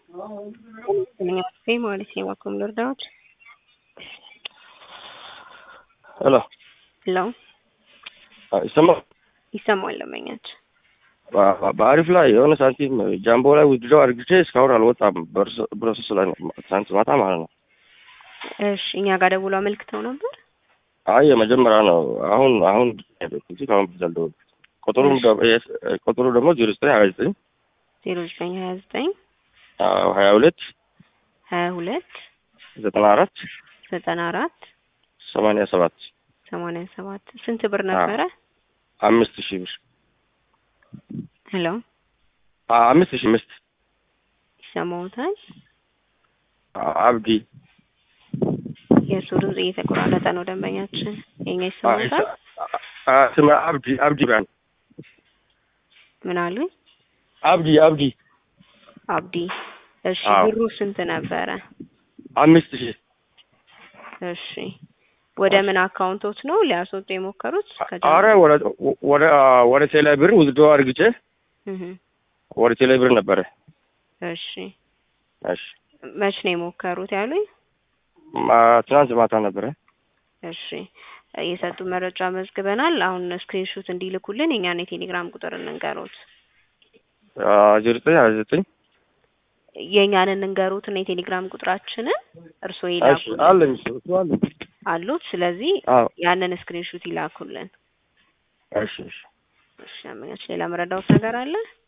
Sim, ማለት ነው ዋኩም ልርዳዎት? ሄሎ ሄሎ ይሰማል? ይሰማል ለመኛች በ- በአሪፍ ላይ የሆነ ሳንቲም ጃምቦ ላይ ውድድረው አድርግቼ እስካሁን አልወጣም። ፕሮሰስ ላይ ነው። ትናንት ማታ ማለት ነው። እሺ እኛ ጋር ደውሎ አመልክተው ነበር። አይ የመጀመሪያ ነው። አሁን አሁን እንጂ ከአሁን በፊት አልደወልኩም። ቁጥሩም ደ- የስ- ቁጥሩ ደግሞ ዜሮ ዘጠኝ ሀያ ዘጠኝ ዜሮ ዘጠኝ ሀያ ዘጠኝ ሀያ ሁለት ሀያ ሁለት ዘጠና አራት ዘጠና አራት ሰማንያ ሰባት ሰማንያ ሰባት ስንት ብር ነበረ? አምስት ሺህ ብር ሄሎ አ- አምስት ሺህ ምስት ይሰማዎታል? አብዲ የእሱ ድምጽ እየተቆራረጠ ነው። ደንበኛችን የኛ ይሰማዎታል? አ- ስም አብዲ አብዲ ባን ምን አሉኝ? አብዲ አብዲ አብዲ እሺ አዎ። ብሩ ስንት ነበረ? አምስት ሺህ እሺ ወደ ምን አካውንቶት ነው ሊያስወጡ የሞከሩት? ከጀርባ? አረ ወደ ወደ ወደ ቴሌ ብር ውዝዶ አድርግቼ እህ ወደ ቴሌ ብር ነበረ። እሺ እሺ መች ነው የሞከሩት ያሉኝ? ማ- ትናንት ማታ ነበረ። እሺ የሰጡ መረጃ መዝግበናል። አሁን ስክሪንሾት እንዲልኩልን የኛን የቴሌግራም ቁጥር እንንገሩት። ዜሮ ዘጠኝ ሀያ ዘጠኝ የኛን እንንገሩትና የቴሌግራም ቁጥራችንን እርስዎ እሺ ይላኩልን አለኝ እሱ አለኝ። አሉት። ስለዚህ አዎ ያንን ስክሪንሾት ይላኩልን። እሺ እሺ እሺ አመኛች ሌላ መረዳውት ነገር አለ?